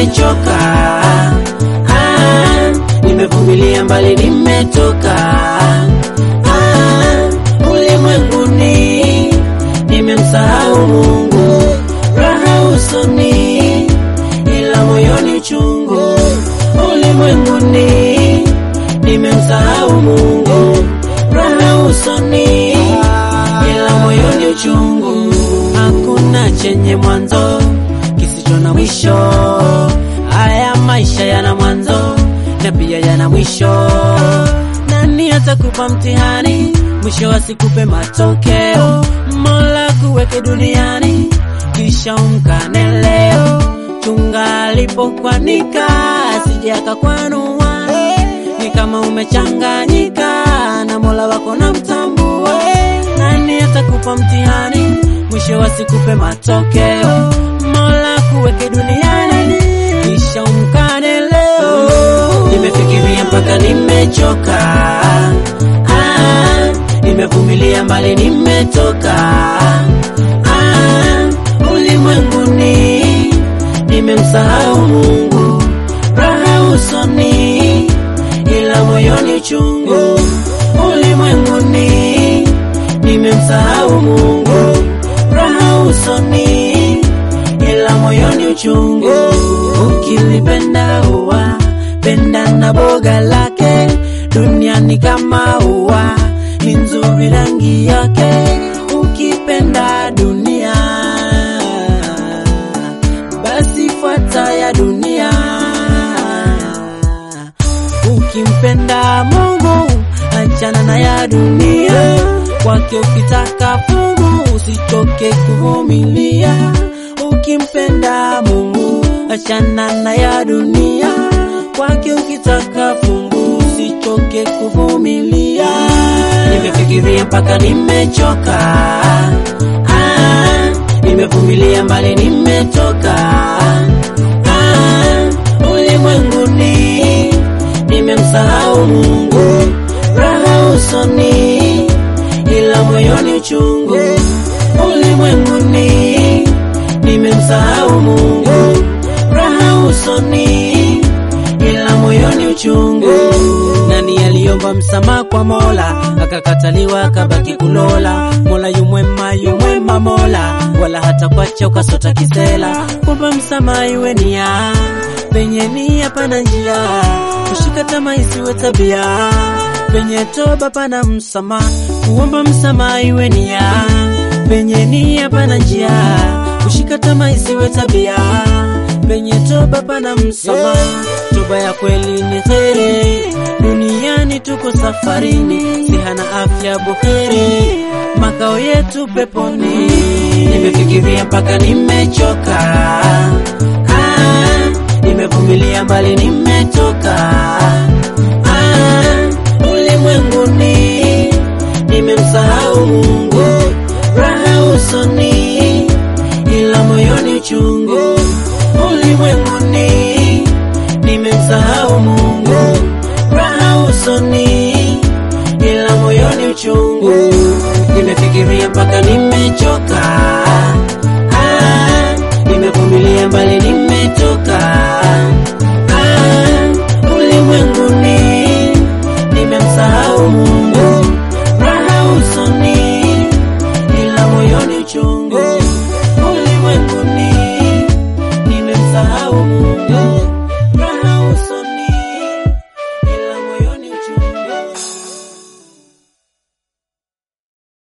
nimechoka. Ah, nimevumilia mbali nimetoka. Ah, ulimwenguni nimemsahau Mungu, raha usoni ila moyoni uchungu. Ulimwenguni nimemsahau Mungu, raha usoni ila moyoni uchungu. Hakuna chenye mwanzo kisicho na mwisho. Haya maisha yana mwanzo na pia yana mwisho. Nani atakupa mtihani mwisho asikupe matokeo? Mola kuweke duniani kisha umkane leo. Chunga alipokwanika asije akakwanua. Ni kama umechanganyika na Mola wako na mtambua. Nani atakupa mtihani mwisho asikupe matokeo? Mola kuweke duniani kisha umkane leo. Nimefikiria mpaka nimechoka, ah, nimevumilia mbali nimetoka, ah, ulimwenguni nimemsahau Mungu, raha usoni ila moyoni uchungu. Ulimwenguni nimemsahau Mungu, raha usoni ila moyoni uchungu. Ukilipenda ua penda na boga lake, duniani kama ua ni nzuri rangi yake. Ukipenda dunia basi fuata ya dunia. Ukimpenda Mungu achana na ya dunia, kwake ukitaka fungu usichoke kuvumilia. Ukimpenda Mungu achana na ya dunia, kwake ukitaka fungu usichoke kuvumilia. Nimefikiria mpaka nimechoka, ah, nimevumilia mbali nimetoka, ah, ulimwenguni nimemsahau Mungu, raha usoni ila moyoni uchungu. Ulimwenguni nimemsahau Mungu, raha usoni ila moyoni uchungu. Nani aliomba msamaha kwa Mola akakataliwa akabaki kulola? Mola yumwema yumwema Mola, wala hata kwacha ukasota kisela. Kuomba msamaha iwe nia, penye nia pana njia, kushika tamaa isiwe tabia, penye toba pana msamaha. Kuomba msamaha iwe nia, penye nia pana njia, kushika tamaa isiwe tabia, penye toba pana msamaha. Toba ya kweli ni heri, duniani tuko safarini, sihana afya buheri, makao yetu peponi. Nimefikiria mpaka nimechoka, ah, nimevumilia mbali nimetoka, ah, ulimwenguni nimemsahau Mungu, raha usoni ila moyoni uchungu. Ulimwenguni nimemsahau Mungu, raha usoni ila moyoni uchungu. Nimefikiria mpaka nimechoka,